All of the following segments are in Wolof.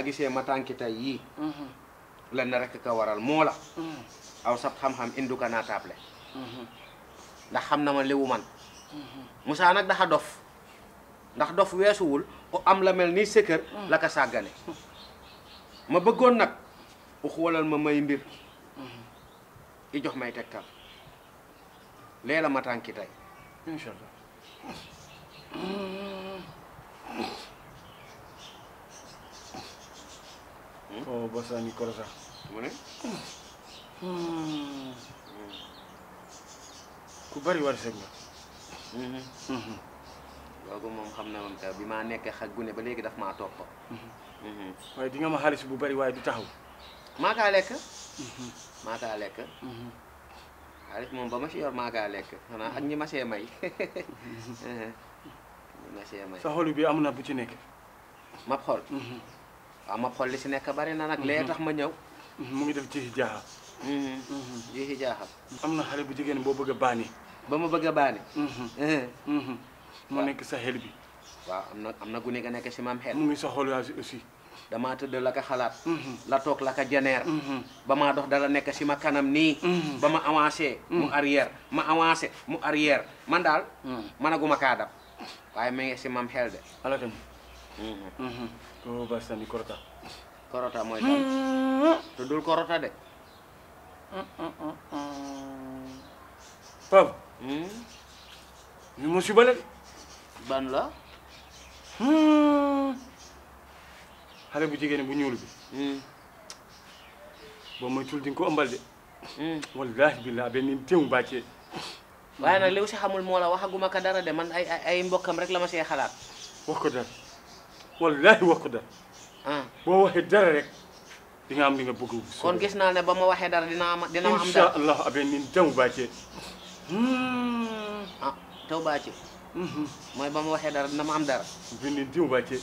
baa gisee ma tànki tey yii lenn rek ka waral moo la aw sab xam-xam indu ka naa taable ndax xam na ma liwu man Moussa nag daxa dof ndax dof weesuwul ku am la mel ni sa kër la ka sàggane ma bëggoon nag u xoolal ma may mbir i jox may tegtal lee la ma tànki tey incha allah o basani korota mu ne ku bari war seg nga loolu moom xam na moom ka bi maa nekkee xaj gune ba léegi daf maa topp waaye di nga ma xaalis bu bari waaye du taxaw maa kaa lekk maa kaa lekk xaalis moom ba ma si yor maa kaa lekk xanaa ak ñi ma see may ñi ma see may sa xolu bi am na bu ci nekk mab xol waaw mab xol li si nekk bari na nag lee tax ma ñëw mu ngi def ci jaaxa ji si jaaxal am na xale bu jigéen boo bëgg a baani ba ma bëgg a baani mu nekk sa xel bi waaw am na am na gune ga nekk si maam xel mu ngi sa xol aussi damaa tëdd la ka xalaat la toog la ka janeer ba maa dox dala nekk si ma kanam nii ba ma avancé mu arrière ma avancé mu arrière man daal managuma kaa dab waaye mi ngi si maam xel de ala kañ ko basani korota korota mooy kan tuddul korota de Pape ñu musiba la de ban la xale bu jigéen bu ñuul bi boo moytul di nga ko ëmbal de wallahi billah benn teew bàccee waaye nag li si xamul moo la waxaguma ka dara de man ay ay ay mbokkam rek la ma see xalaat wax ko dara wallahi wax ko dara ah boo waxee dara rek di nga am li nga bëgg kon gis naa ne ba ma waxee dara dina am dina ma am insha dara allah abe nin teew bàccee ah taw baa ci mooy ba ma waxee dara dina ma am dara benn teew bàccee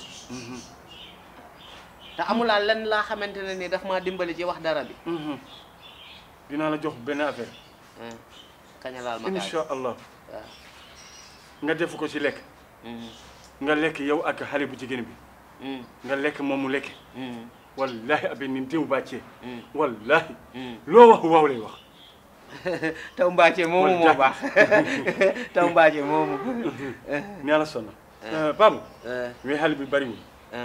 te amulaa lenn laa xamante ne ni daf maa dimbali ci wax dara bi dinaa la jox benn affaire kaña laal ma kaay insha allah waaw nga def ko ci lekk nga lekk yow ak xale bu jigéen bi nga lekk moom mu lekk wallahi abe nin teew bàccee wallahi loo wax waaw lay wax taw mbaace moomu moo baax taw mbaace moomu ni ala sonna Pape we xale bi bariwul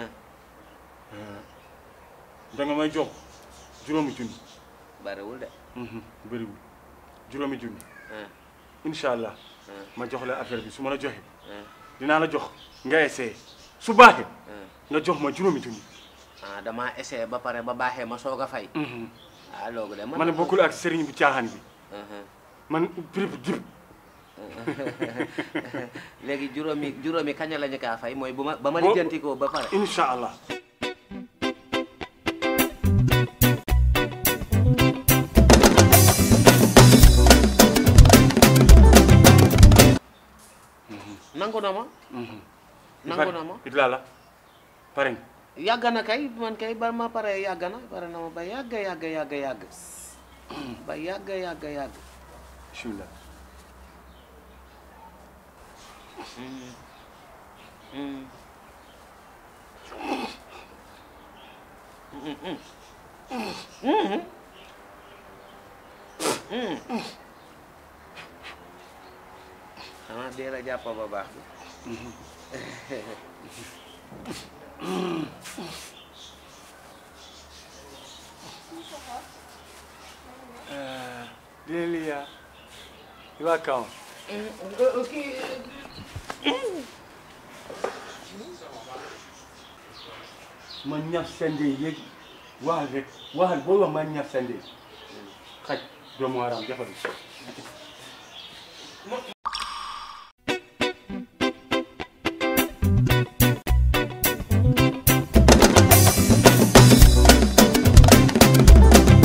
da nga may jox juróomi junni bariwul de bëriwul juróomi junni incha allah ma jox la affaire bi su ma la joxe dinaa la jox nga essayé su baaxee nga jox ma juróomi junni ah damaa essayé ba pare ba baaxee ma soog a fay ah loolu de man ma ne bokkul ak sëriñ bu caaxaan bi man prix bu jib léegi juróomi juróomi kaña la ñu kaa fay mooy bu ma ba ma Bo- lijjantikoo ba pare incha allah nangu na ma nangu na ma it laa la pare nga yàgg na kay man kay ba ma pare yàgg na pare na ma ba yàgg yàgg yàgg yàgg ba yàgg yàgg yàgg bismillah xanaa dee la jàpp ba baax bi Lilia, iba kaw. ma ñaf sende yéeg waxal rek waxal boo wax ma ñaf sende xaj doomu aram defal